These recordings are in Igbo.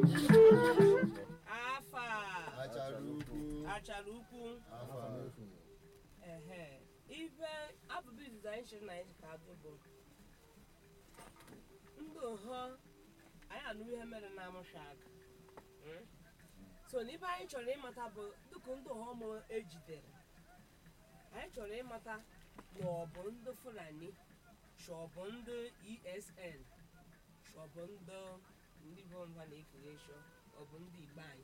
afa achara ukwu achara ukwu afa ehe ife abụbụ izizi anyị chịrị na anyị ka adụ bụ ndị ụhọ anyị anụ ihe mere na amụsha aka Mm? so na ife anyị chọrọ ịmata bụ dịka ndị ụhọ mụ ejidere anyị chọrọ ịmata ma ọ bụ ndị fulani ma ọ bụ ndị esn ma ọ bụ ndị ndị bụ mba na-ekele shọ ọ bụ ndị igbo anyị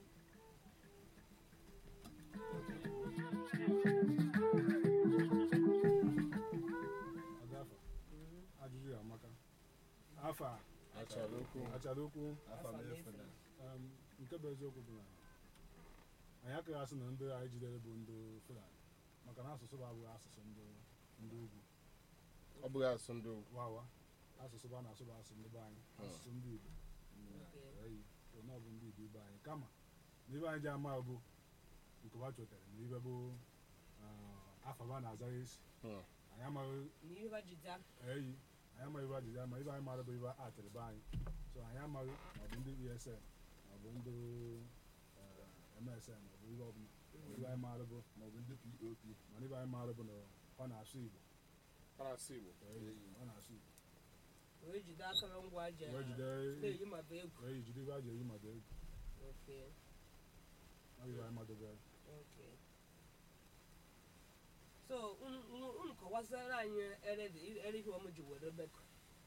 Adafa, ajụjụ ya amaka afa achara ukwu achara okwu afa m efuna um, nke bụ eziokwu bụ na anyị akaghị asị na ndị anyị jidere bụ ndị fulani maka na asụsụ bụ abụghị asụsụ ndị ndị ugwu ọ bụghị asụ ndị ugwu wawa asụsụ bụ a na-asụ bụ asụsụ ndị be anyị asụsụ ndị igbo Okay. eyi so na ọ bụ ndị igbo ibe anyị kama na ibe anyị ji ama bụ nke ha chọtara na ibe bụ uh, afa ba na-aza esi Hmm. anyị amaghị na ihe ha jide eyi anyị amaghị ibe ajụjụ ama ibe anyị mara bụ ibe atịrị be anyị so anyị amaghị ma ọ bụ ndị esn ma ọ bụ ndị eh, msn ma ọ bụ ibe ọbụla Ma ibe anyị mara bụ ma ọ bụ ndị pop mana ibe anyị mara bụ na ọ na-asụ igbo parasị igbo Eyi, ọ na-asụ igbo wee jide akụrụngwa ji wee jide na-eyi ma bụ egwu eyi jide ibe a ji eyi ma dị egwu Okay, ọ bụ ibe anyị madobere okay. so unu- unu unu kọwasịrị anyị erede ere ihe ọmụ ji were bekọ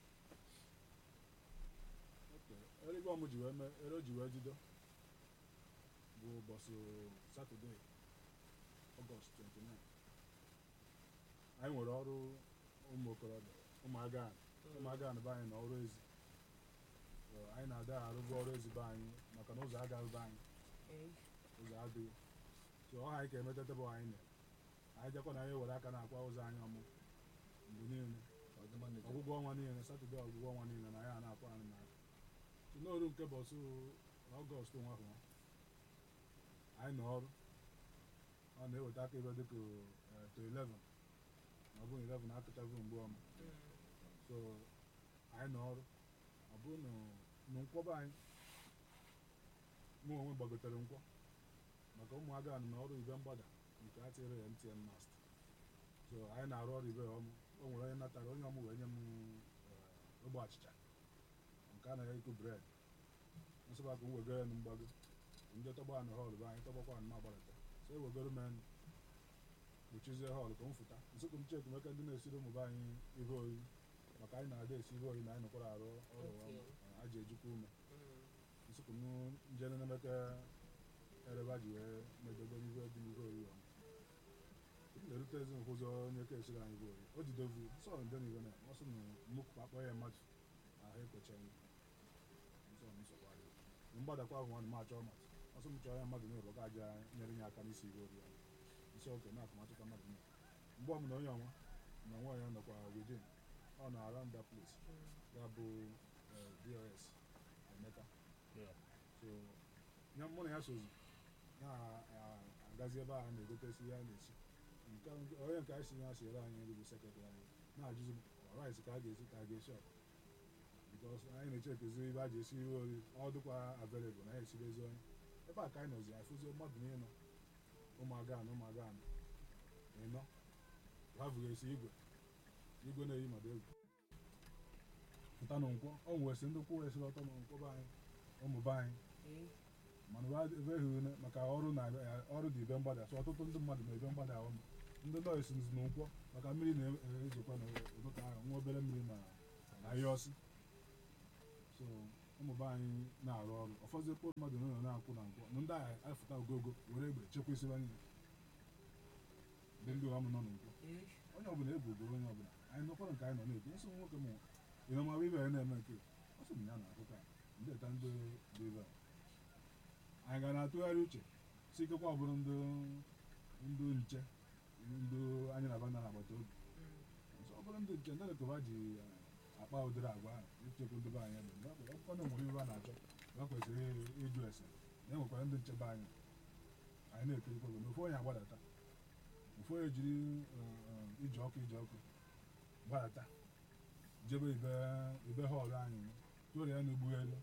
erigbe ọmụ ji wee mee ere o ji wee jido bụ ụbọchị satọde ọgọst 29 anyị nwere ọrụ ụmụ okorobịa ụmụaga ụmụaga na be anyị na ọrụ ezi So, anyị na-ada arụbụ ọrụ ezi be anyị maka na ụzọ agaghị be anyị ụzọ adịghị so ọ ha anyị ka emetata bụ anyị na anyị jakwa na anyị were aka na-akwa ụzọ anyị ọmụ mgbe niile ọgwụgwọ ọnwa niile satọde ọgwụgwọ ọnwa niile na ya na-akwa anyị n'aka so n'oru nke bọsụ ọgọst nwa ahụ anyị nọ ọrụ ọ na-eweta aka ebe dịka eh, to 11 ma ọ bụrụ 11 akụchago mgbe ọma so anyị nọ ọrụ ọ bụrụ na na nkwọba anyị mụ onwe gbagotere nkwọ maka ụmụaka nọ n'ọrụ ibe mgbada nke a tinyere ya mtn mast so anyị na-arụ ọrụ ibe ya ọmụ o nwere onye natara onye ọmụ wee nye m eh, ogbe achịcha nke a na-ekwu bred nsọba ka m wegoro ya na mgbago ndị tọgba na họl bụ anyị tọgbakwa na agbalata so ewegoro m ya kpuchizie họl ka m fụta nsụkụ m cheku meka ndị na-esiri ụmụ be anyị ihe oyi maka anyị na-ada esi ihe oyi na anyị nọkwara arụ ọrụ Okay. a ji ejikwa ume nsụkụ m njene na-emeka ereba ji wee medogoro ihe dị ihe oyi ọmụ m na-erute ezi nkwụzi onye ka esiri anyị ihe oyi o jidovu sọ nde na iwe na ọsọ na mmụkụ akpọ ya mmadụ ahụ ekwecha ya nsọ m nsogbu adịghị mgbadakwa ahụ nwanne m achọ mmadụ ọsọ m chọrọ ya mmadụ na ụlọ ga-aja nyere nye aka n'isi ihe oyi ọmụ isi oke na akụmatụka mmadụ niile mgbe ọmụ na onye ọnwa na nwa ya nọkwa within ọ na around that place ya bụ eh, dos emeka Yeah. so ya mụ na ya sozi na-agazi ebe a na-egotesi ya na-esi nke onye nke anyị si ya siere anyị nri bụ sekretrị anyị na-ajụzi rice ka a ga-esi ka a ga-esi ọkụ bikos anyị na-echekezi ebe a ji esi ihe ori ọ dịkwa available na ya esirezi onye ebe a ka anyị nọzi afụzi mmadụ n'ịnọ ụmụaga na ụmụaga na ịnọ ha esi igwe igwe na-eyi mmadụ egwu pụta na nkwọ ọ nwesi ndị kwụ esiri ọtọ na nkwọ be anyị ụmụ be anyị mana ụwa ebe ehu maka ọrụ na ọrụ dị ibe mgbada so ọtụtụ ndị mmadụ na ebe mgbada ahụ ndị nọọsụ nzi na nkwọ maka mmiri na-ezokwa n'ụtụtụ ahụ nwa obere mmiri na ahịa ọsị so ụmụ be anyị na-arụ ọrụ ụfọdụ ekpo mmadụ nọ na-akwụ na nkwọ na ndị agha afụta ogogo were egbe chekwa isi anyị ndị ndị ọmụ nọ na nkwọ onye ọbụla ebugoro onye ọbụla anyị nọkwara nke anyị nọ na-ekwu nsọ nwoke m ịnọmawa ibe ya na-eme nke ọ sị m ya na akụkọ a ndị eta ndị dị ebe a anyị ga na-atụgharị uche si ikekwa ọ bụrụ ndị ndị nche ndị anyị na banda na-agbata obi Nso ọ bụrụ ndị nche ndị lekọba ji akpa ụdịrị agwa ahụ ichekwa ndị be anyị ebe akwụkwọ na nwere ibe a na-achọ ha kwesịrị ịjụ ese na enwekwara ndị nchebe anyị anyị na-ekirikwa obodo ofu onye agbadata ofu onye jiri eh, ije ọkụ ije ọkụ gbadata jebe ibe ibe họọlụ anyị tụrụ ya n'ugbughelu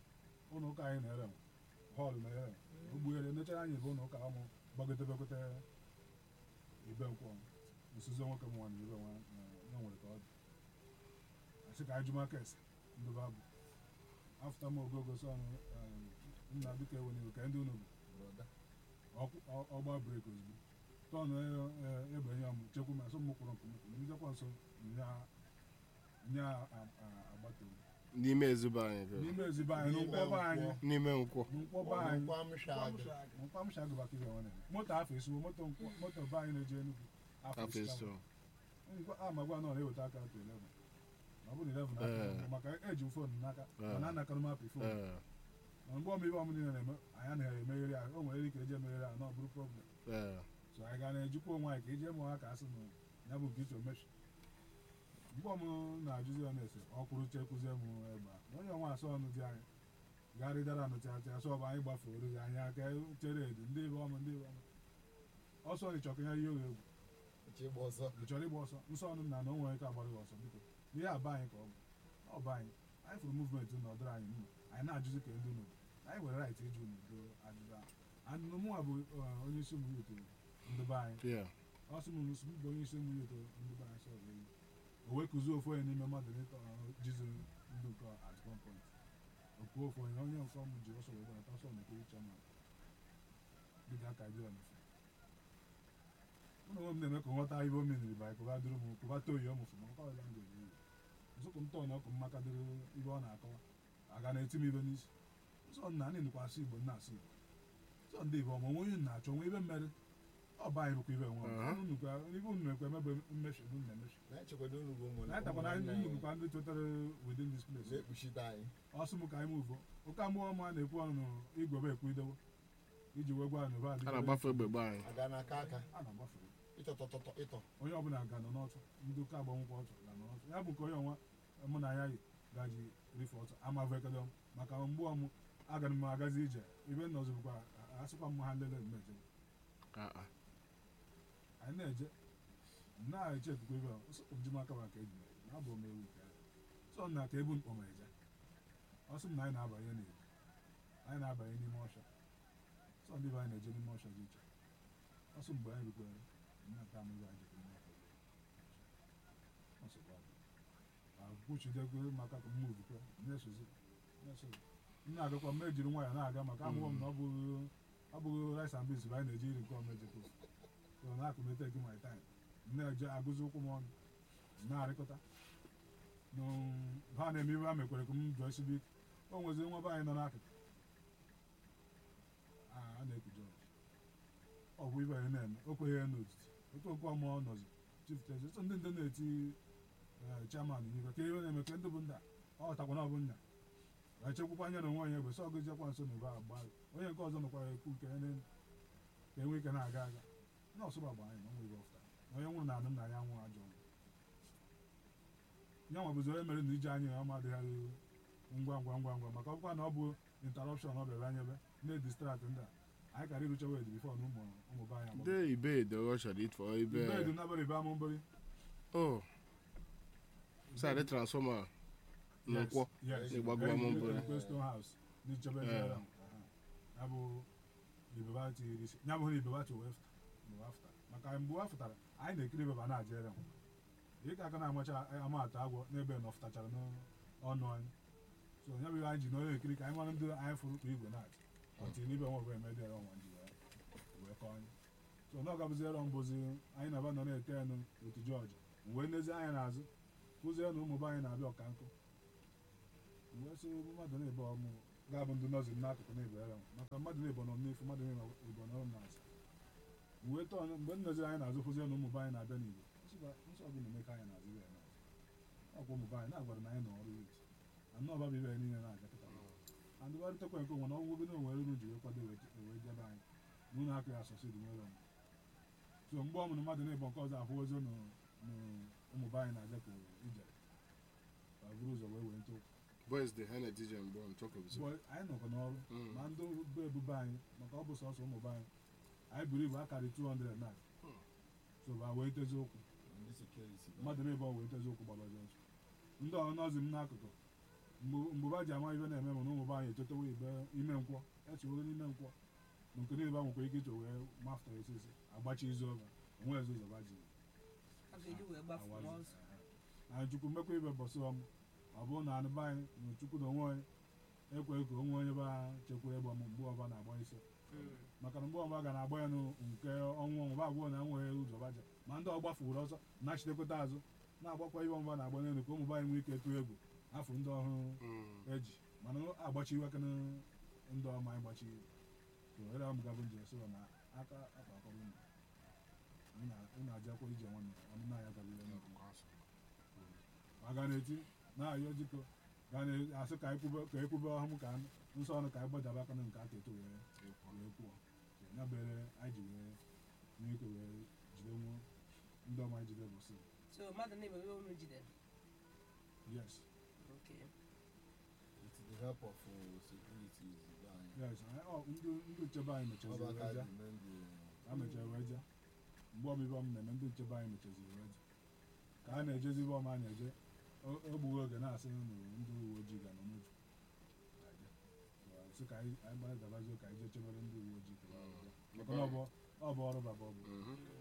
ụlọ ụka anyị na-ere nwe họlụ na-ere nwe ogbughere nechara anyị ebe ụlọ ụka ụmụ gbagotebegote ibe nkwọ nsuzo nwoke m nwa na ibe nwa ya nwere ka ọ dị asị ka anyị jụ makes ndị babụ afta m ogogo sọn nna biko eweniwe ka ndị unu bụ Broda. ọkụ- ọ- ọgba brek ozugbo tọn egbenye m chekwu ma so m kwụrụ nkụmkwụ ndekwa nso nya nya agbata obi n'ime ezigbo anyị bịara. n'ime ezigbo anyị N'ime n'ụkwọba anyị nkwọ. n'ime nkwọ n'ụkwọba anyị Nkwa mshagụ. nkwa m shagụ baka ibe nwanne moto afọ esiwo moto nkwọ- moto be anyị na-eje Enugu afọ afọ esiwo eso ngwa amagwa nọ na-eweta aka to 11 ọ bụrụ 11 aka Ee. maka eji m fon n'aka Ee. mana anakarị m apị fon ee ma mgbe ọmụ ibe ọmụ niile na-eme anyị anaghị emegheri ahụ o nwere ike eji emegheri ahụ na ọ bụrụ problem ee so anyị ga na-ejikwa onwe anyị ka ije mụọ aka asị na ya bụ nke iche omechi mgbe ọmụ na-ajụzi ya na-ese ọ kwụrụ chekwuzie m egbe a. na onye ọnwa asọ ọnụ dị anyị garịdara nụtịatị asọ ọbụ anyị gbafere ya anyị aka chere edu ndị ibe ọmụ ndị ibe ọmụ ọsọ ịchọkịnya ihe egwu Echi ịgba ọsọ. ị chọrọ ịgba ọsọ nsọ ọnụ nna na o nwere ike agbara gị ọsọ biko ihe aba anyị ka ọ bụ ọ bụ anyị anyị fụrụ muvmenti na ọdịrị anyị mma anyị na-ajụzi ka ndị unu anyị nwere right ịjụ n'udo ajụjụ ahụ and mụnwa bụ uh, onye isi ụmụ yuto ndị be anyị yeah ọ sị m nsị m bụ onye isi ụmụ yuto ndị be anyị sọ eyi o wee kụzie ofu onye n'ime mmadụ n'ịtọ jizi ndị nke at one point okwu ofu onye onye nke ọmụ ji ọsọ wee gbanata ọsọ na ekiri chairman dịka aka dịrọ n'ofe ụlọ m na-eme ka nghọta ihe o meniri bụ anyị kụba dịrị m kụba too yi ọmụfụ ma nkwa ọla ngwa eyi nsụkụ m tọọ na ọkụ mmaka dịrị ibe ọ na-akọwa aga na-eti m ibe n'isi nsọ nna anyị nụkwa asụ igbo nna asụ igbo sọ ndị ibe ọma onwe onye na-achọ nwe ibe mmeri ọ bụ anyị bụkwa ibe nwe Aha. ọnụ nukwa ibe unu na-ekwe emebe mmechi unu na-emechi Na-echekwado unu bụ ụmụ na anyị takwa na anyị unu bụkwa ndị chọtara within this place na-ekpuchite anyị. ọsụ m ka anyị mụvo ụka mmụọ ọma na-ekwu ọnụ igwebe ekwu idewo iji wee gwa anyị ba a na-agbafe egbe anyị Aga n'aka aka. a na-agbafere Ịtọtọtọtọ ịtọ. onye ọbụla ga nọ n'ọtụ ndị ụka agbanwụkwa ọtụ ga nọ n'ọtụ ya bụ nke onye ọnwa mụ na ya yi gaji rife ọtụ amavụ ekele m maka mgbe ọmụ agara m agazi ije ibe nọzi bụkwa asịkwa m ha nlele mmeje Ah, ah. anyị na-eje na-eche ekuku ibe ji maka maka eji mere na abụ m ewu nke sọ na ka ebu mkpọ ma eje ọ sị m na anyị na-abanye n'ebu anyị na-abanye n'ime ọsha sọ ndị be anyị na-eje n'ime ọsha dị iche ọ sị mgbe anyị rukwere nna nke amụghị anyị jekwa n'ime ọsha ọ sịkwa akwụchidego maka ka m muvukwe na-esozi na-esozi m na-agakwa m ejiri nwayọ na-aga maka amụghọ m na ọ bụghị abụghị rice and beans bụ anyị na-eji iri nke ọma ejekwa so na akụ mete gị my time m na-eje agụzi ụkwụ m ọnụ m na-arịkọta nụ ha na-eme ibe ha mekwere ka m jụọ esibe ike o nwezi nwa be anyị nọ n'akụkụ a a na-ekuje ọgụ ọ bụ ibe anyị na-eme o kweghị n'otiti otu okwu ọmụọ nọzi chief teze so ndị ndị na-eti eh, chairman n'ibe ka ihe na-eme ka ndị bụ nda ọ takwa na ọ bụ nna wee chekwukwa anya na onwe onye egbe sọ gụziekwa nso na ebe agba onye nke ọzọ nọkwara ekwu nke ya n'elu ka enwe ike na-aga aga nọọsụ gbagba anyị na onwe ibe ọfụta na onye nwụrụ na anụ nna ya nwụrụ ajọ ọnwụ ya nwa bụzi onye mere na ije anyị na ọma adịghị ngwa ngwa ngwa ngwa maka ọkwa na ọ bụ interruption ọ bịara anyebe na-edistrakt ndị a anyị kara irucha wed bifo na ụmụ ụmụ be anyị ndị ibe edogo chọrọ ịtụ ibe ibedu nabara ibe ama mbori o sadị transfọma na nkwọ Yes. Ịgbagwo ama mbori. Ekwe Stone House n'ichebe Eh. ebe ahụ. Aha. ya bụ ibeba tiri isi ya bụghị ibeba ti wee mgbe afụtara maka mgbe a fụtara anyị na-ekiri ibeba na-ajere nwa ịka aka na-amacha amatụ agwọ n'ebe na ọfụtachara n'ọnụ anyị so ya bụ ihe anyị ji n'onye ekiri ka anyị mara ndị anyị fụrụ ka igwe na-achị ọtị n'ibe nwa bụ emedi ere ọnwa ji wee wee kọọ anyị so na ọ gabụziere mbụzi anyị na-aba nọ na-ete enu otu jọji wee nezi anya n'azụ kụzie na ụmụ be anyị na-abịa ọka nkụ mgbe sị mmadụ na-ebe ọmụ ga-abụ ndị nọzi n'akụkụ na-ebe ere maka mmadụ na-ebo nọ n'ifu mmadụ na-ebo nọ n'azụ mgbe tọọ mgbe m nọziri anyị na-azụ fụzie na ụmụ be anyị na-abịa n'igbo nsọ ọbụla eme ka anyị na-azụ ya n'azụ ọkwa ụmụ be anyị na-agwara na anyị nọ ọrụ eti anọ ọba bụ ibe anyị niile na-aga kịta andụgharịtakwa nke onwe na ọgwụgwụ na onwere unu ji wee kwado wee wee jebe anyị na unu akụ ya asọsị dị nwere onwe so mgbe ọmụrụ mmadụ na-ebo nke ọzọ ahụ ozo na ụmụ be anyị na-aja ka ije ka buru ụzọ wee wee ntụ boys dị ha na-etije mgbe on top of it. Boy, anyị nọkọ n'ọrụ Mm. ma ndị bụ ebube anyị maka ọ bụ sọsọ ụmụ be anyị anyị buru ibu akarị 200 na so ba wee tezi okwu Ndị security. mmadụ na-ebe ọ wee tezi okwu gbara ọzọ ọsọ ndị ọnọzi m n'akụkụ mgbe mgbe ba ji ama ibe na-eme mana ụmụ be anyị etotewo ibe ime nkwọ echeworo n'ime nkwọ na nke niile ba nwekwa ike iche wee mafta esisi agbachi izu ọba onwe ezi ụzọ ba ji a ga-eji wee gbafu n'ọzọ na chukwu mmekwa ibe bọsị ọm ọ bụrụ na anụ be anyị na chukwu na onwe onye ekwe ka onwe onye ba chekwara ịgba m mgbe ọba na-agba isi maka na mgbe ọba ga na-agba ya nụ nke ọnwụ ọnwụ ba abụọ na enweghị ụzọ baja ma ndị ọ gbafuru ọsọ na-achitekwata azụ na-agbakwa ibe ọmụba na-agba n'elu ka ụmụ be anyị nwee ike tụọ egwu afọ ndị ọhụrụ eji mana agbachi iwe aka ndị ọma anyị gbachi so ere m gabụ njem so na aka akpakọrọ unu unu ajakwa ije nwanne ọnụ na-aya gabile nnukwu ma ga na-eti na-ayọ jikọ ga na-asị ka ekwube ka ekwube ọhụm ka nsọ ọnụ ka anyị gbadaba aka na nke aka eto wee wee kwuo ya bere anyị ji wee nwee ike wee jide nwu ndị ọma anyị jide bụsị so mmadụ na-eme ebe unu jidere yes Okay. with the help of uh, securities be anyị yes anyị- ọ, ndị ndị nchebe anyị ọ bụ mechaziri aka wee ji ja mee ndị ha mechara wee ja mgbe ọmịbe ọm na-eme ndị nchebe anyị mechaziri wee ja ka a na-ejezi ibe ọma anyị eje o- egbughị oge na-asị na ndị uwe ojii ga nọ n'uju sị ka anyị anyị gbara dabazie ka anyị jee chebere ndị uwe ojii ka ha wee ja. maka na ọ bụ ọ bụ ọrụ baba ọ bụ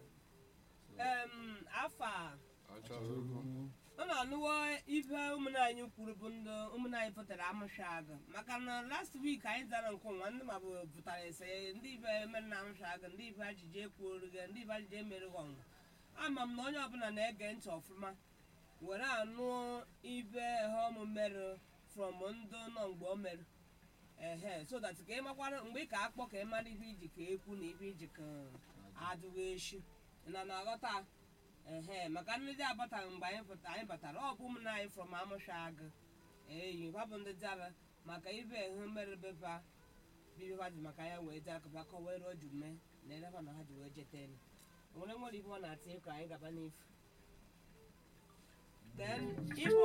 Em, afa achọrọ ego unu anụwo ife ụmụnne anyị kwuru bụ ndị ụmụnne anyị pụtara amụsha agụ maka na last week anyị zara nke ụwa ndị ma bụ pụtara ese ndị ife mere na amụsha agụ ndị ife ajụjụ ekwuoru gị ndị ife ajụjụ emere gị ọnwụ ama m na onye ọbụla na-ege ntị ọfụma were anụ ife ha ọmụ mere from ndị nọ mgbe o mere ehe so that ka ị makwara mgbe ị ka akpọ ka ị mara ife iji ka ekwu na ife iji ka adụghị echi na na aghọta ehe maka ndị dị abataghị mgbe anyị pụta anyị batara ọ bụ ụmụnna anyị from amụsha agụ eyi ha bụ ndị dịaba maka ibe ehu mere befa bibefa dị maka ya wee dị akụba kọwere o ju mee na elefa na ha ji wee jete elu o nwere nwere ife ọ na-atị ka anyị gaba n'ifu then ife